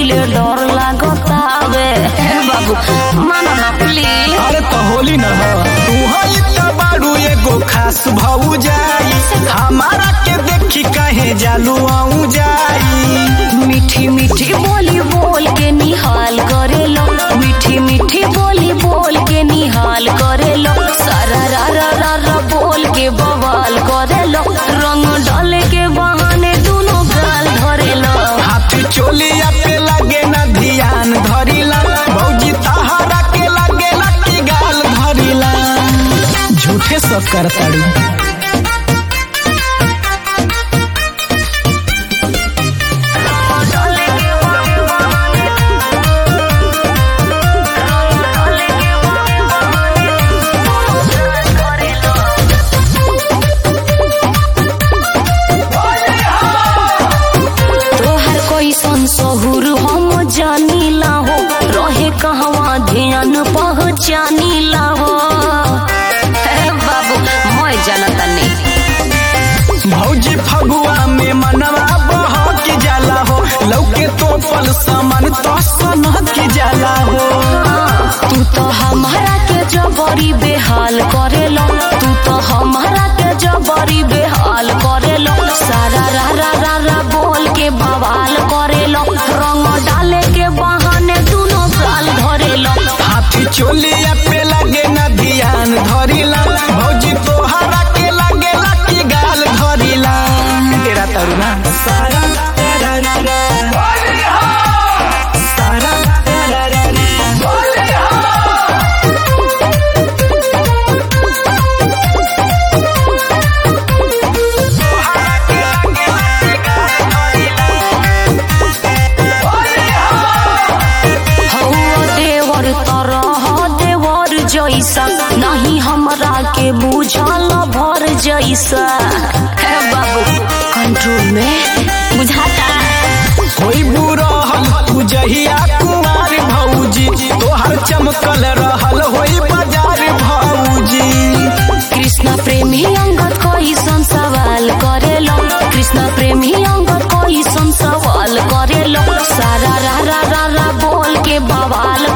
पहिले डर लागतावे हे बाबू मानो ना प्लीज अरे तो होली न हो तू हई त बारू एगो खास भऊ जाई हमारा के देखी कहे जालू आऊ जाई मीठी मीठी बोली बोल के निहाल करेलो मीठी मीठी बोली बोल के निहाल करेलो सारा रा रा रा रा बोल के बवाल करेलो रंग डाले के बहाने दोनों गाल धरेलो हाथ चोलिया पे लगे न ध्यान धरिला भौजी तहारा के लगे न की गाल धरिला झूठे सब करताड़ी तोहर कोई सहुर हम जानीला हो रहे कहवा ध्यान पहचानीला हो हे बाबू मैं जानता नहीं भौजी फगुआ में मनवा बह की जाला हो लौके तो पल समन तो सन की जाला हो तू तो हमारा के जबरी बेहाल करेलो तू तो हमारा के जबरी बेहाल करेलो सारा रा रा रा रा बोल के बवाल करेलो रंग डाले के बहाने दोनों गाल धरेलो हाथी चोलिया पे लगे न ध्यान धरिला भौजी तोहरा के लगे ला की गाल धरिला तेरा तरुणा सारा तेरा रा रा। सारा तेरा रा रा। हौवा देवर तरह देवर जैसा नहीं हमरा के बुझल भर जैसा हे बाबू कंट्रोल में बुझाता कोई बुरहल तू जहिया कुमार भौजी तोहर चमकल रहल होई बाजार भौजी कृष्णा प्रेमी अंगद कैसन सवाल करेलो कृष्णा प्रेमी अंगद कैसन सवाल करेलो सारा रा रा रा रा बोल के बवाल